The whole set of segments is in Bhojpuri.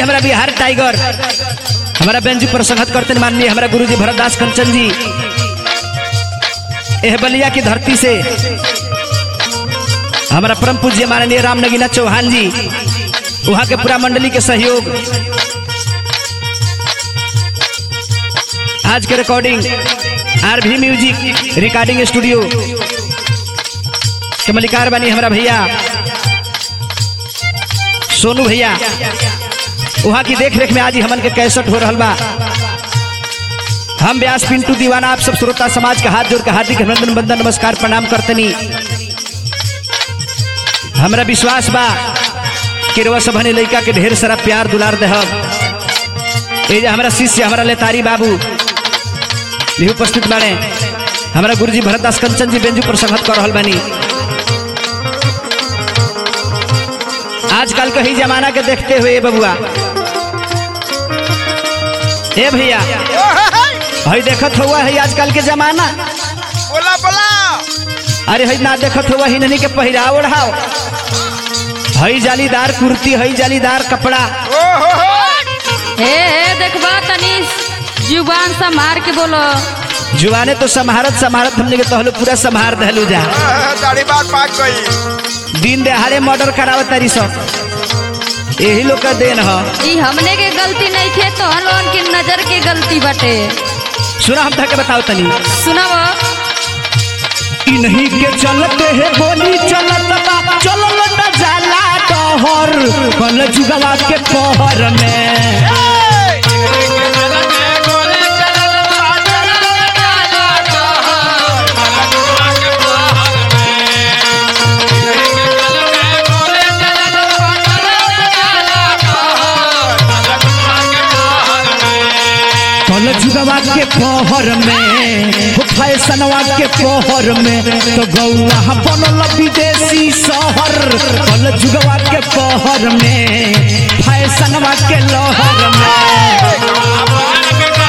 हमारा बिहार टाइगर हमारा बेंजू पर संगत करते माननीय हमारा गुरुजी भरतदास कंचन जी एह बलिया की धरती से हमारा परम पूज्य माननीय राम नगीना चौहान जी वहाँ के पूरा मंडली के सहयोग आज के रिकॉर्डिंग आर भी म्यूजिक रिकॉर्डिंग स्टूडियो के मलिकार बनी हमारा भैया सोनू भैया वहाँ की देख रेख में आज ही हमन के कैसेट हो रहा बा हम व्यास पिंटू दीवाना आप सब श्रोता समाज के हाथ जोड़ के हार्दिक अभिनंदन बंदन नमस्कार प्रणाम करतनी हमरा विश्वास बा कि रउआ सबने लड़का के ढेर सारा प्यार दुलार देहब ये जे हमारा शिष्य हमारा लेतारी बाबू भी उपस्थित बाड़े हमारा गुरुजी भरतदास कंचन जी बेंजू पर संगत कर रहल बानी आजकल के ही जमाना के देखते हुए बबुआ ए भैया हई देखत हुआ है आजकल के जमाना बोला बोला अरे हई ना देखत हुआ ही नहीं के पहिराव ओढ़ाव हई जालीदार कुर्ती हई जालीदार कपड़ा ओ हो हो हे हे देखबा तनी जुबान संभार के बोलो जुआने तो समारत समारत हमने के तहलो पूरा संभार दहलू जा आह, दाढ़ी बात पाक गई दिन दहाड़े मर्डर करावत तारी सब यही लोग का देन ह ई हमने के गलती नहीं थे तो लोगन के नजर के गलती बटे सुना हम तक बताओ तनी सुनब इन्हीं के चलते है बोली चलत बा चलल न जाला डहर कल जुगवा के पहर में कल जुगवा के पहर में हो फैशनवा के पहर में तो गौआ बनल विदेशी शहर कल जुगवा के पहर में फैशनवा के लहर में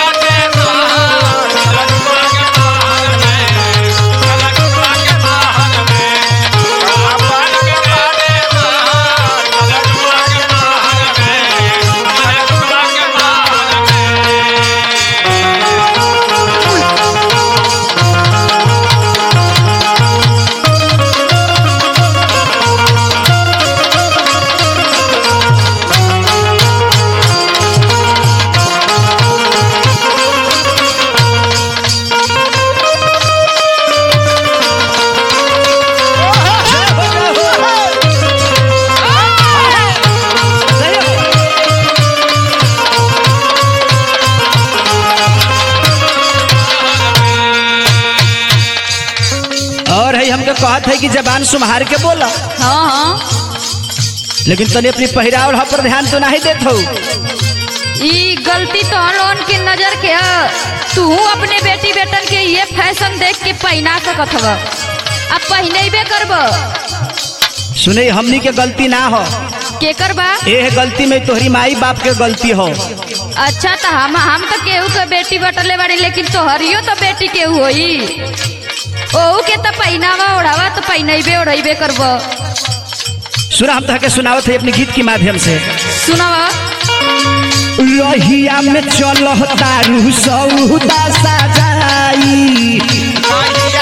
और है हमके कहत है कि जबान सुम्हार के बोला हाँ हाँ लेकिन तने अपनी पहिराव पर ध्यान तो नहीं देत हो ई गलती तो लोगन की नजर के ह तू अपने बेटी बेटन के ये फैशन देख के पहना सकत हव अब पहनेबे करब सुने हमनी के गलती ना हो के करबा ये गलती में तोहरी माई बाप के गलती हो अच्छा तो हम हम तो केहू के बेटी बटले बाड़ी लेकिन तोहरियो तो बेटी केहू होई ओहू के तो पहनावा ओढ़ावा तो पहनेबे ओढ़ेबे करब सुना हम तहके सुनावत है अपने गीत के माध्यम से सुनवा रहिया में चल तारू सौदा सजाई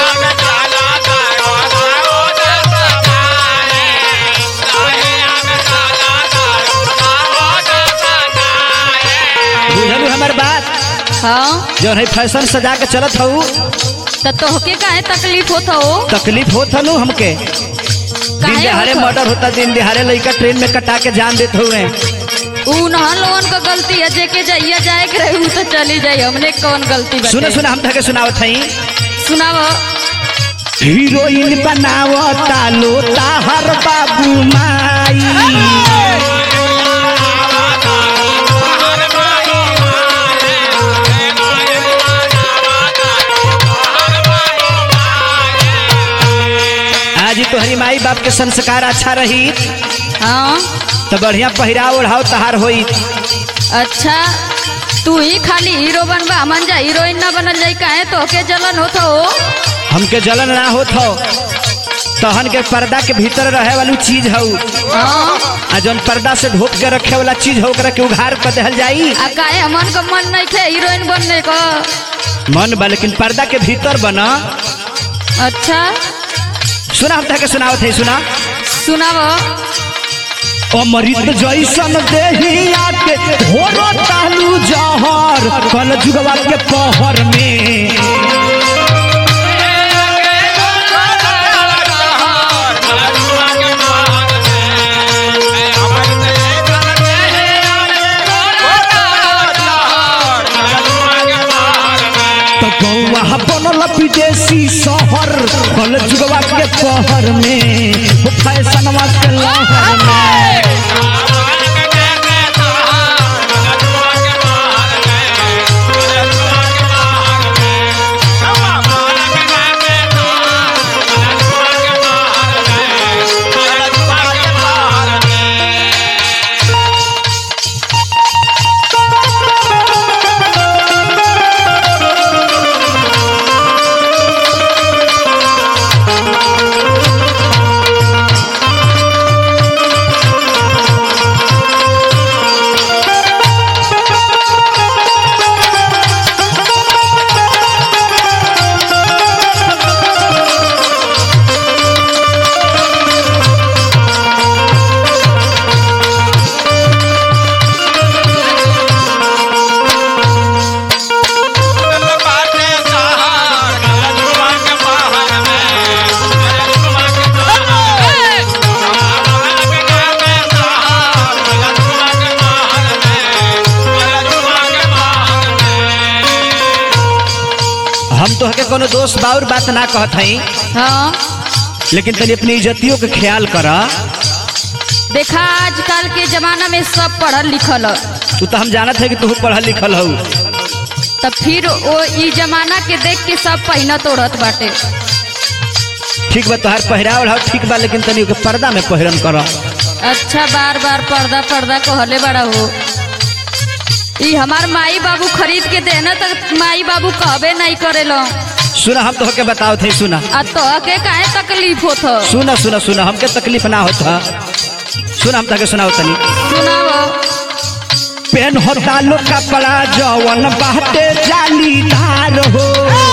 बुझलू हमर बात हाँ जो है फैशन सजा के चलत हूँ तो तोहके काहे तकलीफ होत हो तकलीफ होत हनु हमके दिन काहे दिहाड़े होत हो? मर्डर होता दिन दिहाड़े लड़का ट्रेन में कटा के जान देते हुए ऊ नहन लोगन का गलती है जेके जाइए जाए के रही ऊ तो चली जाई हमने कौन गलती बाटे सुने सुने हम तहके सुनावत हई सुनाव हीरोइन बनावता लो ताहर बाबू माई आज ही तोहरी माई बाप के संस्कार अच्छा रही हाँ तो बढ़िया पहिराव ओढ़ाव तहार होई अच्छा तू ही खाली हीरो बनबा हमन जा हीरोइन ना बनल जाई काहे तोहके जलन होत हो हमके जलन ना होत हो तहन के पर्दा के भीतर रहे वाली चीज हऊ हाँ आ जौन पर्दा से ढोप के रखे वाला चीज हो ओकरा के उघार कर देहल जाई आ काहे हमन का मन नहीं थे हीरोइन बनने का मन बा लेकिन पर्दा के भीतर बना अच्छा सुना हम के सुनावत है सुना सुनाव अमृत जैसन देहिया के होरो तालू जहर कल जुगवा के पहर में तो गौवा बनल विदेशी शहर कल जुगवा के पहर में हो फैशनवा के लहर में हम तो हके कोनो दोस्त बाउर बात ना कहत हई हाँ लेकिन तनी अपनी इज्जतियों के ख्याल कर देखा आजकल के जमाना में सब पढ़ल लिखल ह। तू तो हम जानत है कि तू पढ़ल लिखल हऊ तब फिर वो ई जमाना के देख के सब पहिनत ओढ़त बाटे ठीक बा तोहार पहिरावल हो ठीक बा लेकिन तनी ओके पर्दा में पहिरन कर अच्छा बार बार पर्दा पर्दा कहले बड़ा हो ई हमार माई बाबू खरीद के देना तक माई बाबू कहबे नहीं करेलो सुना हम तो हके बताओ थे सुना आ तो के काहे तकलीफ होत ह? सुना सुना सुना हमके तकलीफ ना होता सुना हम तके सुनाओ तनी सुनाव पेन होता लो कपड़ा जवन बाटे जालीदार हो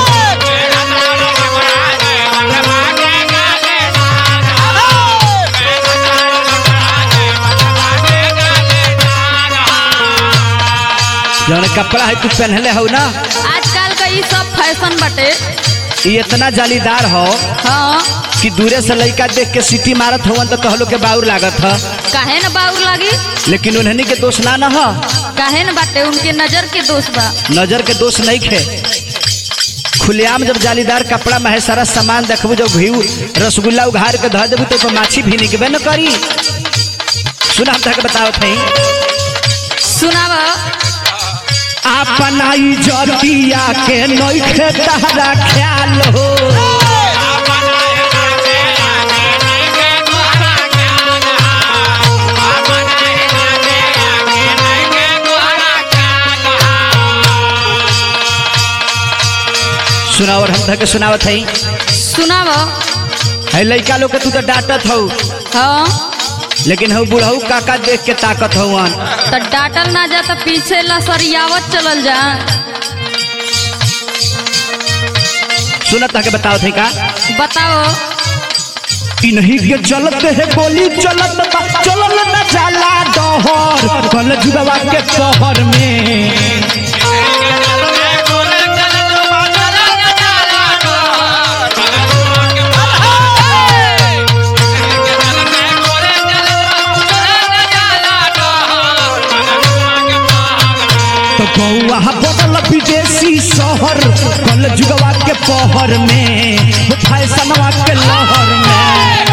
जवन कपड़ा है तू पहनले हो ना आजकल का ई सब फैशन बाटे ये इतना जालीदार हो हाँ कि दूरे से लड़का देख के सीटी मारत होवन तो कहलो के बाउर लागत ह काहे न बाउर लागी लेकिन उन्हनी के दोष ना न ह काहे न बाटे उनके नजर के दोष बा नजर के दोष नहीं खे खुलेआम जब जालीदार कपड़ा में है सारा सामान देखबू जब घी रसगुल्ला उघार के धर देबू तो ओपर माछी भी निकबे न करी सुना हम तक बताओ थे सुनाव अपना इज्जतिया के नइखे तहरा ख्याल हो सुनाओ और हम तक सुनावत हई सुनाव है लइका लोग के तू तो डांटत हऊ हाँ लेकिन हऊ बुढ़ऊ काका देख के ताकत हवन तो डाटल ना जा तो पीछे लसरियावत चलल जा सुनत के बताओ थे का बताओ इन्हीं के चलते है गोली चलत बा चलल न जाला डहर कल जुगवा के पहर में तो गौआ बदल विदेशी शहर कल जुगवा के पहर में हो फैशनवा के लहर में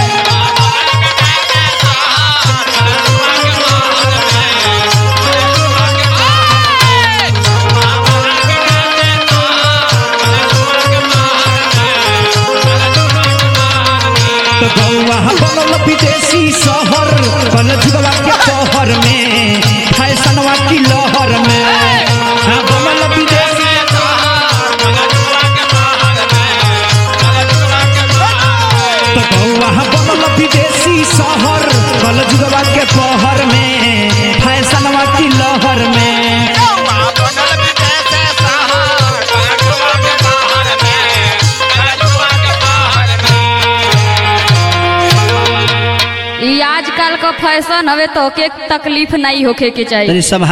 तो गौआ बनल विदेशी शहर कल जुगवा के पहर में फैशनवा की लहर में हाँ, बनल विदेशी तो गौआ कल जुगवा के पहर में फैशनवा की लहर में बनल विदेश शहर कलजुआ के बाहर में कलजुआ के बाहर में ई आजकल का फैशन हवे तो के तकलीफ नहीं होखे के चाहिए तनी सब